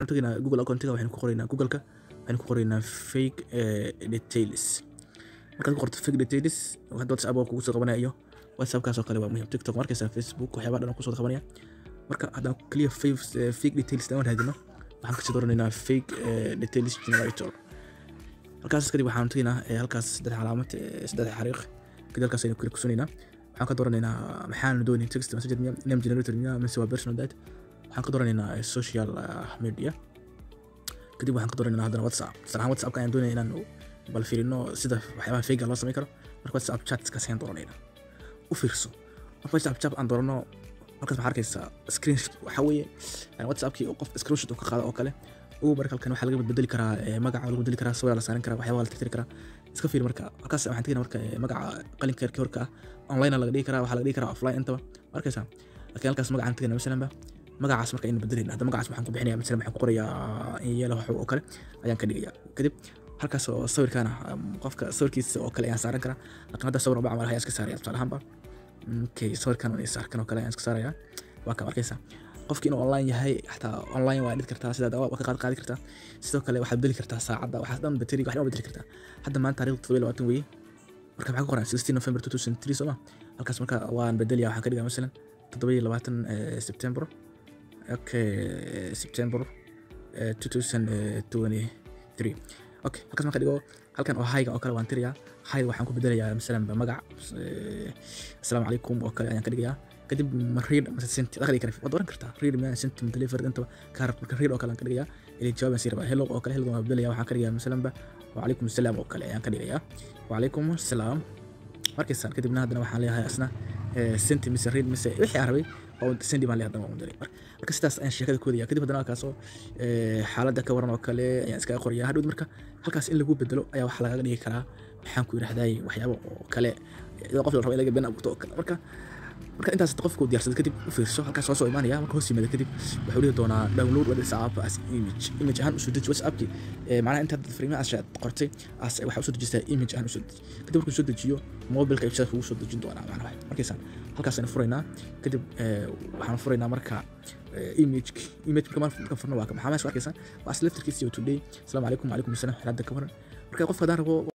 waxaan tegaynaa google accountiga waxaynu ku qoraynaa googleka waxaynu ku qoraynaa fake details markaad ku qorto fake details hadda whatsapp waa kugu soo qabanaya iyo whatsappkaas oo kale waa muhiim tiktok markaysaa facebook waxyaabaha dhan kusoo qabanaya marka haddaan clear fake details daan raadino waxaan kasii dooranaynaa fake details generator halkaas kadib waxaan tegaynaa halkaas saddex calaamad saddex xariiq kadib halkaas aynu klik kusunaynaa waxaan ka dooranaynaa maxaan doonayn text messenger miya name generator miya mise waa personal data waxaan ka dooranaynaa social media kadib waxaan ka dooranaynaa haddana whatsapp tusaale ahaan whatsappka ayaan doonaya inaan bal fiirino sida waxyaabaha fayga loo samayn karo marka whatsapp chatskaas ayaan dooranaynaa u fiirso marka whatsapp chat aan doorano markaas waxaa arkaysaa screenshot waxaa weeye whatsappkii qof screenshot uu ka qaado oo kale ugu marka halkan waxaa laga bedeli karaa magaca lagu bedeli karaa sawir la saaran karaa waxyaabaha la tirtiri karaa iska fiir marka halkaas waxaan tegina marka magaca qalinka yarkii horka ah online laga dhigi karaa waxaa laga dhigi karaa offline intaba arkaysaa laakiin halkaas magacaan tegina masalanba magacaas marka aynu bedelayna hadda magacaas waxaan ku bixinaya masalan waxaan ku qorayaa inyela wax oo kale ayaan ka dhigaya kadib halkaas oo sawirkaana qofka sawirkiisa oo kale ayaan saaran karaa laakiin hadda sawir macamal ayaan iska saaraya tusaale ahaanba okay sawirkan oo saarkan oo kale ayaan iska saaraya waa ka arkaysaa qofki inuu online yahay xataa online waa dhigi kartaa sidaa waa ka qaad qaadi kartaa sidoo kale waxaad bedeli kartaa saacadda waxaas dhan bateriga waxna bedeli kartaa hadda maanta taariikhda todoba iyo labaatan weye marka maxaa ku qoran sixteen november two thousand three soo ma halkaas marka waan bedelaya waxaan ka dhigaa masalan toddoba iyo labaatan september okay september two thousand twenty three okay halkaas marka dhigo halkan oo hayga oo kale waan tirayaa hayga waxaan ku bedelayaa masalan magac asalaamu calaykum oo kale ayaan ka dhigayaa kadib ma read mase senti dakhli kara waad oran kartaa read ma senti ma deliver intaba kaa rabto marka read oo kale aan ka dhigayaa ili jawaaban sii rabaa hello oo kale hello waan bedelaya waxaan ka dhigayaa masalanba wacalaykum asalaam oo kale ayaan ka dhigayaa wacalaykum asalaam markaysaan kadibna haddana waxaan leeyahay asna senti mise read mise wixii aan rabay sendi baan leeyahay haddana waan diray marka sidaas ayaan sheekada koodaya kadib haddana halkaasoo xaaladda ka waran oo kale ayaan iskaga qorayaa hadhowd marka halkaas in lagu bedelo ayaa waxaa lagaga dhigi karaa maxaan ku yidhahday waxyaabo oo kale iyadoo qof la rabo in laga been abuurto oo kale marka marka intaas qofku diyaarsada kadib u fiirso halkaas soo soo imaanaya marka hoos yimaada kadib wuxuu dhihi doonaa download whatsapp as image image ahaan usoo deji whatsappki macnaha intaad fariimaha aad qortay as waxaa usoo dejistaa image ahaan usoo deji kadib markuu soo dejiyo mobilka ibsada kugu soo dejin doonaa macnaha markaysaan halkaas aynu furaynaa kadib waxaan furaynaa marka image image marka marka furno waa maxaa meesha arkaysaa waa aslaftarkiisa today asalaamu calaykum wacalaykum asalaam xaaladda ka waran marka qofka haddaan rabo